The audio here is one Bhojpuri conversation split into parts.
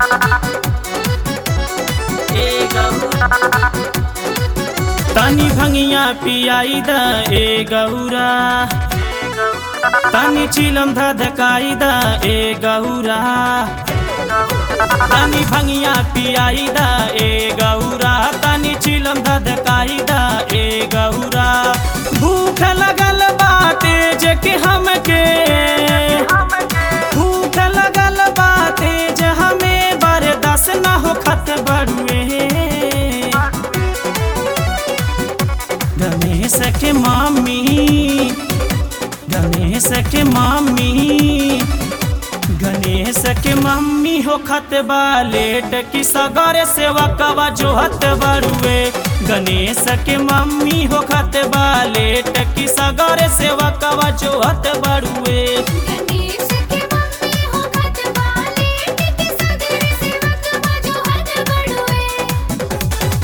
ए गौरा तनी भंगिया पियाई द ए गौरा तनी चिलम धधकाई द ए गौरा तनी भंगिया पियाई द ए गौरा तनी चिलम धधकाई द ए गौरा भूख लगल बाटे जे कि हमके भूख लगल बाटे जे हमें बर्दाश्त ना हो खत बड़ुए गणेश के मामी गणेश के मामी गणेश के मम्मी हो खत लेट की सगरे सेवा कवा जो हत बरुए गणेश के मम्मी हो खत लेट की सगरे सेवा कवा जो हत बरुए गणेश के मम्मी हो खत वाले टिके सगरे सेवक बाजो हद बड़ुए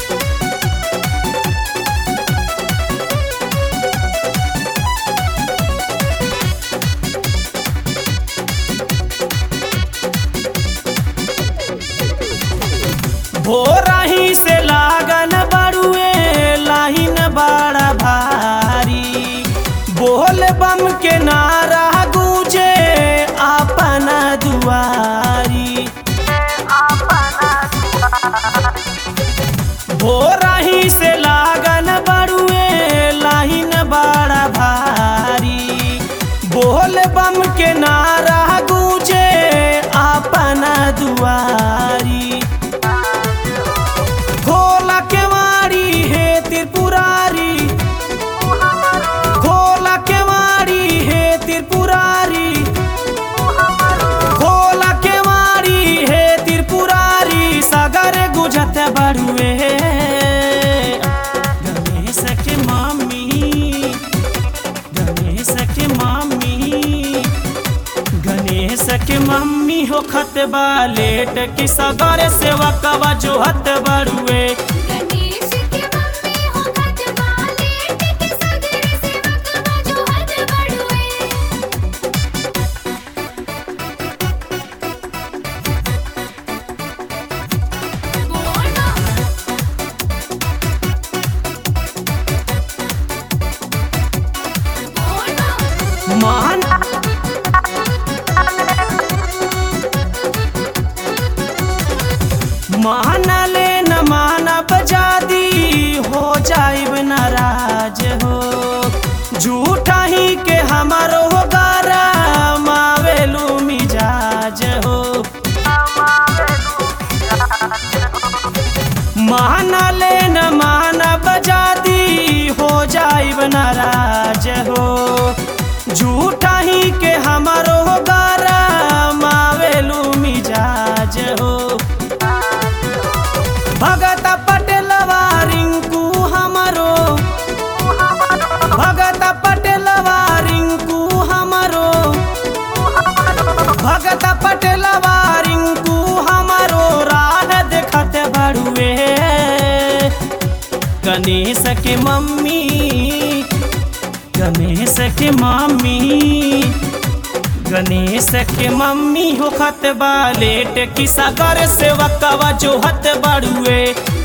भोरही से लागल बड़ुए लाइन बड़ा भारी बोल बम के नारा गूंजे अपन दुआरी भोरही से लागल बड़ुए लाइन बड़ा भारी बोल बम के नारा गूंजे अपन दुआरी खोला केवाड़ी हे त्रिपुरारी खोला केवाड़ी हे त्रिपुरारी खोला केवाड़ी हे त्रिपुरारी सागर गुजत बड़ुए गणेश के मामी गणेश के मामी गणेश के मम्मी हो खत लेट की सगर सेवा कवा जो हत बड़ुए गणेश के मम्मी हो खत वाले टिके सगरे सेवक बाजो हद बड़ुए बोलो बोलो मान मानले न मानब जादी हो जाइब नाराज हो झूठा ही के हमारो गारा मावेलू मिजाज हो मानले न मानब जादी हो जाइब नाराज हो झूठा ही के हमारो गारा मावेलू मिजाज हो भगत पटेलवा रिंकू हमारो भगत पटेलवा रिंकू हमारो भगत पटेलवा रिंकू हमारो राह देखत बड़ुए गणेश के मम्मी गणेश के मम्मी गणेश के मम्मी हो खत लेट की सागर सेवा कवा जो हत बड़ुए